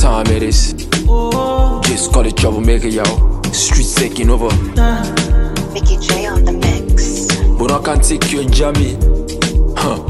time it is. Just call it troublemaker, yo. Streets taking over. Mickey J on the mix. But I can take you and jammy. Huh.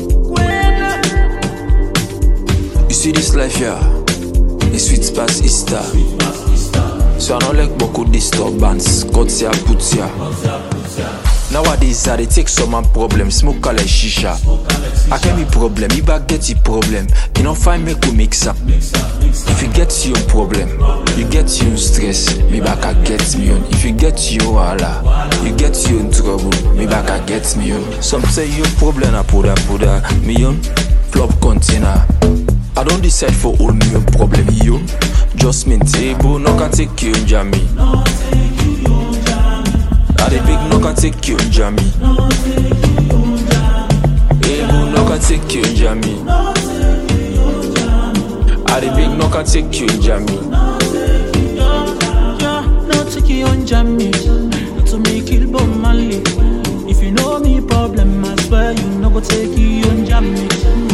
You see this life, yeah. It's sweet past Easter. So I don't like beaucoup disturbance. God say I put ya. Nowadays, I dey take some man problem, smoke like shisha. I can be problem, you back get your problem. You know, find me go mix up. If you get your problem, you get your stress, me back I get me on. If you get your wala, you get your trouble, me back I get me on. Some say your problem I put up, put up, me on. Flop container. I don't decide for all me own problem, yo. Just me table, no can take you jammy. I the big no can take you jammy. Able no can take you jammy. I the big no can take you jammy. Yeah, no take you on jammy. To me kill Bob Marley. If you know me problem, I swear you no go take you on jammy.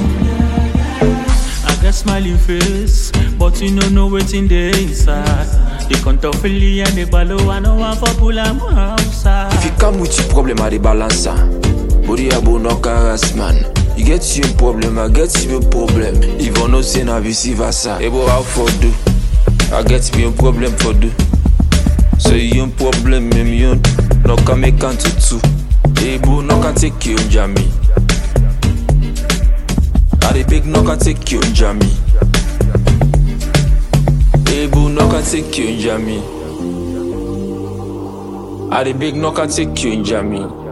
I get smiling face, but you no know wetin dey inside. The contophily and the ballow, I know one for pull am outside. If you come with your problem, I the balance Body abo no caress man. You get your problem, I get your problem. If I no say na vice versa, ebo how for do? I get me own problem for do. So you own problem, me me own. No can make count to two. Ebo no can take you jammy. I the big no can take you jammy. Ebo no can take you jammy. I the big no can take you jammy.